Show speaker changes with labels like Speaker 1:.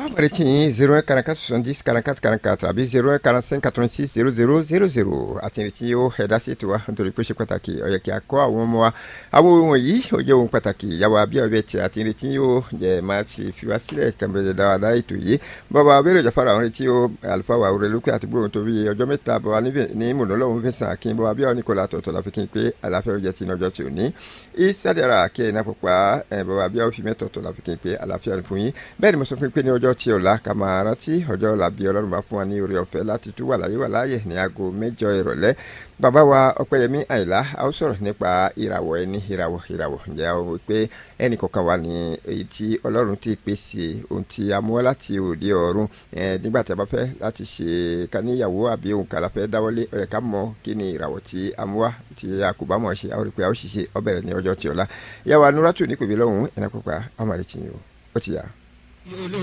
Speaker 1: Américain 01 44 70 44 44 àbí 01 45 86 00 00 àti ìrètí yóò ẹ̀dá sí ètò wa nítorí pé ó ṣe pàtàkì ó yẹ kí a kọ́ àwọn ọmọ wa àwọn ohun wọ̀nyí ó jẹ́ ohun pàtàkì ìyàwó abíọ́bẹ̀ tí àti ìrètí yóò jẹ́ máa ṣe fi wá sílẹ̀ kẹ́mbẹ̀rẹ̀ dáadáa ètò yìí bàbá abẹ́rẹ́ ìjọfara àwọn ìrètí yóò àlùfáà wà òrẹ́ lókè àti gbóhùn torí ọjọ́ mẹ́ta bàbá ní mùnálọ́hún fẹsàn akin bàbá abíọ́ nìkọ́lá tọ̀tọ̀ la fi kí n pé àlàáfíà ó jẹ́ ti ọjọ́ tí ò ní ìsádẹ́ra kí ẹ̀ náà pupa bàbá abíọ́ fi mẹ́tọ̀ọ̀tọ̀ la fi kí n pé àlàáfíà fún yín bẹ́ẹ̀ ni mo sọ fún yín pé ní ọjọ́ tí ọ̀la ká máa rántí ọjọ́ ọ̀la bí ọlọ́run bá fún wa ní oore ọ̀fẹ́ láti tú wà láyé wà láàyè ní aago mẹ́jọ ìrọ̀lẹ́ bàbá wa ọpẹ́yẹmí àyìnlá a ó sọ̀rọ̀ nípa ìràwọ̀ ẹni ìràwọ̀ ìràwọ̀ ǹjẹ́ a wò pé ẹnì kọ̀ọ̀kan wà ní èyí tí ọlọ́run ti pèsè ohun tí a mú wá láti òde ọ̀run nígbà tí a bá fẹ́ láti ṣe ká níyàwó àbí ohun kan la fẹ́ dáwọ́lé ó yẹ ká mọ kí ni ìràwọ̀ tí a mú wá tí a kò bá mọ̀ ṣe a ó rí pé a ó ṣiṣẹ́ ó bẹ̀rẹ̀ ní ọjọ́ tí ọ̀la yàwó anúrátù nípèbí lọ́hùn-ún ẹ̀nà pípa ọmọ rẹ̀ tì yín o ó ti yà.